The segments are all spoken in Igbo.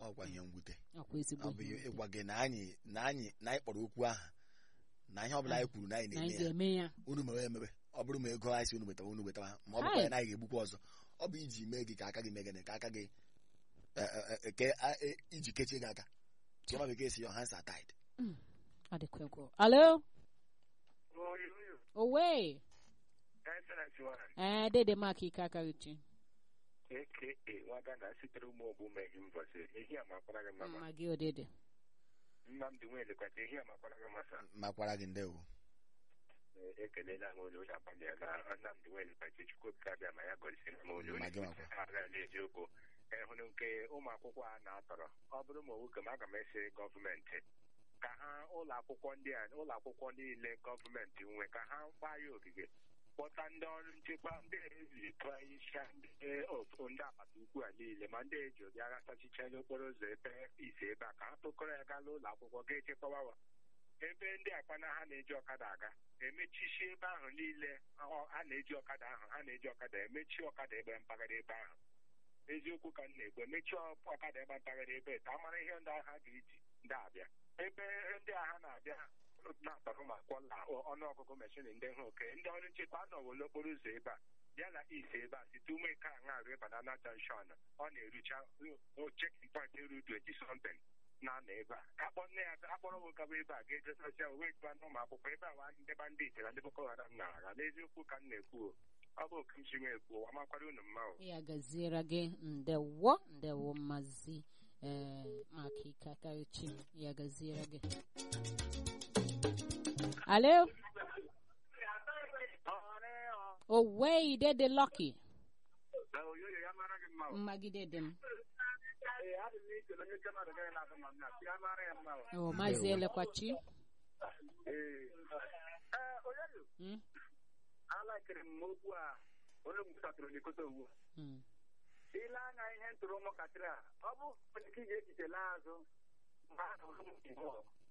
ọkwa ihe mwute ọkwa ezigbo ọ bụ ihe ịgwa gị na anyị na anyị na anyị kpọrọ okwu ahụ na ihe ọbụla anyị kwuru na anyị na anyị na-eme ya ga-eme ya unu mewe emebe ọ bụrụ ma ego anyị si unu wetawa unu wetawa ma ọ bụkwa Hai. ya na anyị ga-egbukwa ọzọ ọ bụ iji mee gị ka aka gị mee gịnị ka aka gị eh, eh, eh, ke a- eh, iji kechie gị aka chioma bekee si your hands are tied Mm, ọ dịkwa egwu alo owe ee dede mak ike aka uche aka nwata na sitere ụmụ ogbu meghi mbọsị ehi amakwara gị mama mma gị odede nnamdị nwelekwacha ehi amakwara gị masa makwara gị ndewo ekelela m onye onye agbanyela nnamdị nwelekwacha chukwuobuka abịa ma ya gọzisiri m onye Ma onye gị makwa. agha n'eziokwu ịhụrụ nke ụmụ akwụkwọ a na-atọrọ ọ bụrụ ma nwoke m aga m esi gọọmenti ka ha ụlọ akwụkwọ ndị a ụlọ akwụkwọ niile gọọmenti nwe ka ha gbaa ya ogige kpọta ndị ọrụ nchekwa ndị ezi tụọ isi ndị otu ndị agbata ukwu a niile ma ndị eji obi agha sachicha n'okporo ụzọ ebe ise ebe a ka ha tụkọrọ ya gaa n'ụlọ akwụkwọ ga echekwawa ebe ndị akpana ha na-eji ọkada aga emechisie ebe ahụ niile ọ- a na-eji ọkada ahụ ha na-eji ọkada emechi ọkada ebe mpaghara ebe ahụ eziokwu ka m na-egbu emechi ọ- ọkada ebe mpaghara ebe ka a mara ihe ndị agha ga-eji ndị abịa ebe ndị agha na-abịa na-akpọrọ ma kwọla ọnụọgụgụ meshin ndị ha oke ndị ọrụ nchekwa anọwo n'okporo ụzọ ebe a bịa na ise ebe a site ume ka aṅa ruo banana junction ọ na-erucha chekin point eru 20 something na-anọ ebe a akpọ nne ya akpọrọ nwoke bụ ebe a ga-ejesasia uwe gba n'ụmụ akwụkwọ ebe a wa ndị bandit na ndị boko haram na-agha n'eziokwu ka m na-ekwu o. ọ bụ oke nchi m ekwu amakwara unu mma o ya gaziere gị ndewo ndewo mazi ee maka ike aka uche ya gaziere gị alo owe dede lucky oyoyo ya mara gị mma o. mmagide dị m Ee, adị m iche na onye nke mmadụ gaghị na-adị ma nna ya mara ya mma o. o maazị elekwachi Ee. Ee, oyoyo Mm, alakịrị m okwu a onye gbusatụrụ n'ikote owu mm. ile anya ihe ntụrụ ụmụntakịrị a ọ bụ onye ka ị ga-echiche laa azụ mgbe a hụrụ ụmụ Igbo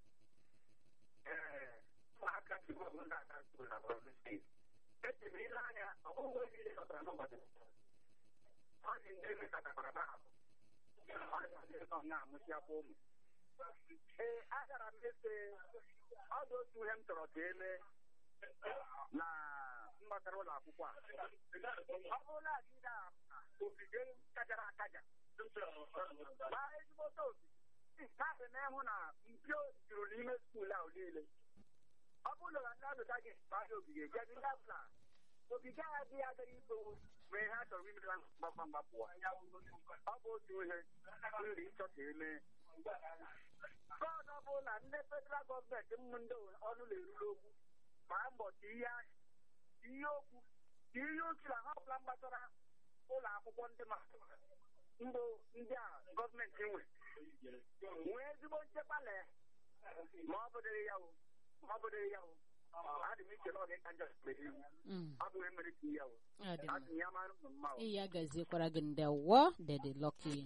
ee ụmụaka Igbo bụ ndị aka ntụrụ na Borno steeti eche m ile anya ọ bụghị onye ihe chọtara n'ụbọchị ọ dị ndị emekọtakwara na ahụ ọ dị ndị nọ na-amụchiakwa ụmụ ee agara m efe ọ dị otu ihe m chọrọ ka emee na mgbakara ụlọ akwụkwọ a ọ bụrụla adị na ogige kajara akaja gbaa ezigbote ogige kaadị na-ehụ na mpio juru n'ime skuul ahụ niile ọ bụrụ na ndị alụta gị gbaa ya ogige gị ndị abụla ogige a adịghị agaghị itowu ma ihe a chọrọ imere mgbakwa mgbapụwa ọ bụ otu ihe nri ịchọ ka emee gọọdụ ọ bụrụ na ndị federal gọọmenti mmụ ndị ọnụ na-eruru okwu gbaa mbọ ka ihe ihe okwu ka ihe otu na ha ọbụla gbasara ụlọ akwụkwọ ndị ma mbụ ndị a gọọmenti nwe nwee ezigbo nchekwa lee ma ọ bụdịrị ya o ma ọ bụdịrị ya o adị m iche na ọ ga-eka njọ mgbe iwu Mm, ọ bụ ihe mere ka ya o ọ dị mma. adị m ya mara unu mma o ya gaziekwara gị ndewo dede lucky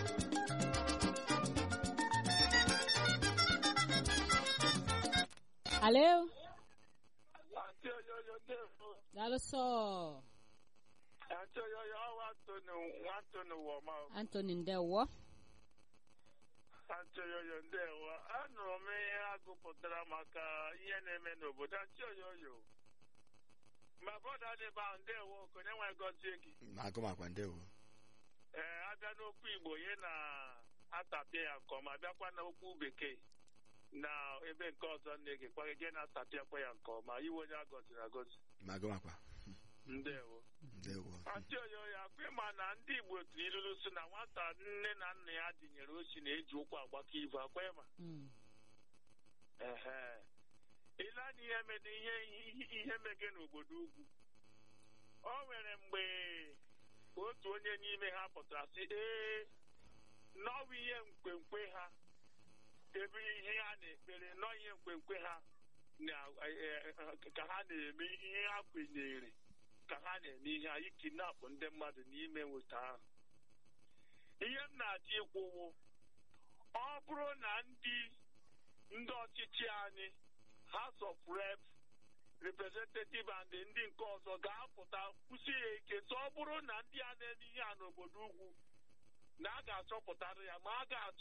alo Àti oyoyo ndefu. daalụ sọ Àti oyoyo ọwa Antoni nwa Antoni Wọma. antony ndewo Àti oyoyo ndewo. Anụrụ m ihe a gụpụtara maka ihe na-eme n'obodo. Àti oyoyo. Ma bọda dị ebe ahụ ndewo konye nwe gọzie gị. na-agụ makwa ndewo Ee, abịa n'okwu Igbo ihe na-atapịa ya nke ọma bịakwa n'okwu bekee na ebe nke ọzọ na-egekwa gị na-atapịakwa ya nke ọma iwe onye a gọziri agọzi na-agụ makwa ndewo ndewo Antị oyoyo akwa ịma na ndị Igbo tiri ilulu si na nwata nne na nna ya dịnyere ochi na-eji ụkwụ agbakọ ibu akwa ịma Mm, ehe ile anya ihe mede ihe ihe- ihe mege n'obodo ugwu o nwere mgbe otu onye n'ime ha pụtara sị ee nọwa ihe mkpemkpe ha ebe ihe ha na-ekpere nọ ihe mkpemkpe ha na- eh, eh, ka ha na-eme ihe ha kwenyere ka ha na-eme ihe anyị kidnapụ ndị mmadụ n'ime nweta ahụ ihe m na-achọ ịkwụwo ọ bụrụ na ndị ndị ọchịchị anyị House of Rep representative and ndị nke ọzọ ga-apụta kwụsị ya ike so ọ bụrụ na ndị a na-eme ihe a n'obodo ugwu na a ga-achọpụtara ya ma a ga-achọ